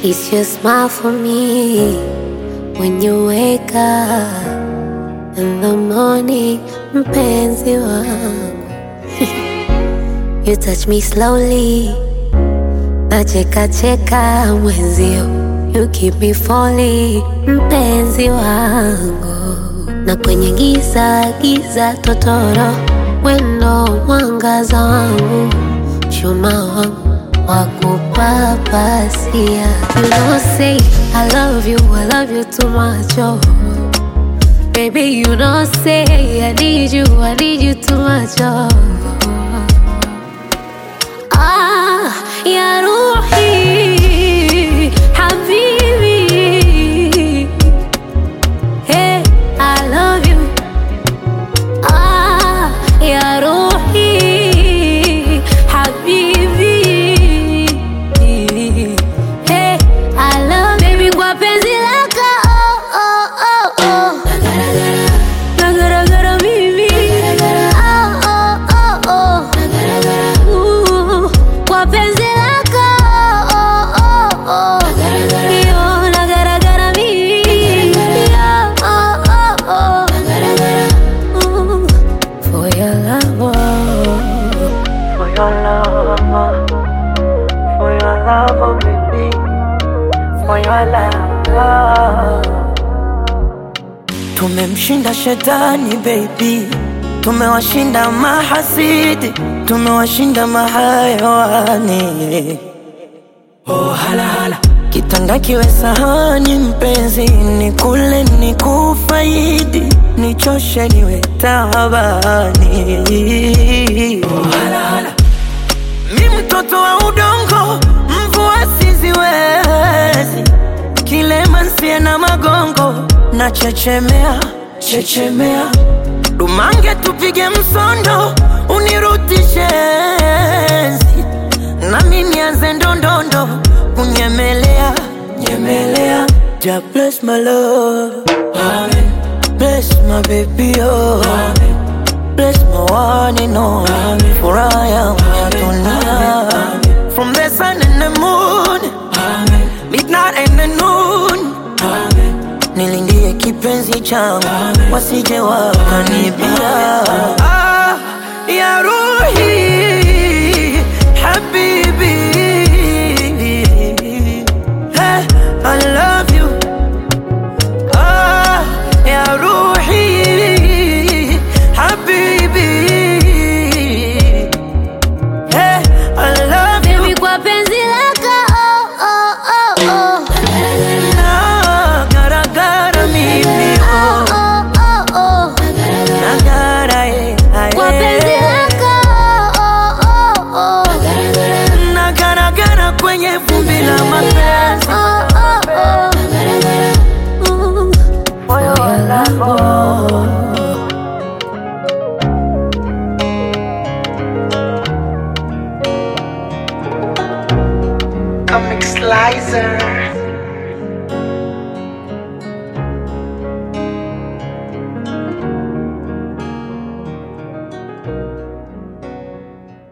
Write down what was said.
It's your smile for me when you wake up in the morning, mpenzi wangu. you touch me slowly, nacheka cheka mwenzio. You keep me falling, mpenzi wangu. Na kwenye giza giza totoro, wendo mwangaza wangu, chuma wangu wakupapasia. You know say I love you, I love you too much, oh. Baby, you know say I need you, I need you too much, oh. Ah, ya ruhi, habibi. Hey, I love you. Ah, ya ruhi, habibi. Hey, I love baby kwa penzi lako. Oh, oh, oh, oh. Nagaragara mimi. Oh, oh, oh, oh. Ooh, kwa penzi lako. Oh, oh, oh. Yo, nagaragara mimi. Yo, oh, oh, oh. Ooh, For your love, oh. For your love, for your love, oh baby, for your love. Tumemshinda shetani baby, tumewashinda mahasidi, tumewashinda mahayawani. Oh, hala, hala. Kitanda kiwe sahani mpenzi, ni kule ni kufaidi, nichoshe niwe tabani. Oh, hala, hala. Mi mtoto wa udongo, mvua siziwezi, kilema nsie na magongo, na chechemea chechemea, dumange tupige msondo, unirutishe enzi, nami nianze ndondondo, kunyemelea nyemelea. Ja bless my love, Amen. Bless my baby, oh Amen. Bless my one and only For I am tonight From the sun and the moon Midnight and the noon Nilindie kipenzi changu Wasije wakanibia ah, Ya Ruhi Habibi hey, I love you Ah, ya Ruhi Habibi Hey, I love you Baby, kwa penzi lako. Oh, oh, oh, oh. na garagara mimi Oh, oh oh, oh, oh. na gara eh, ah, Kwa penzi eh. lako. Oh, oh, oh. na garagara kwenye vumbi la mapenzi Oh, oh, oh. Ooh, For your love, oh. Comic Slicer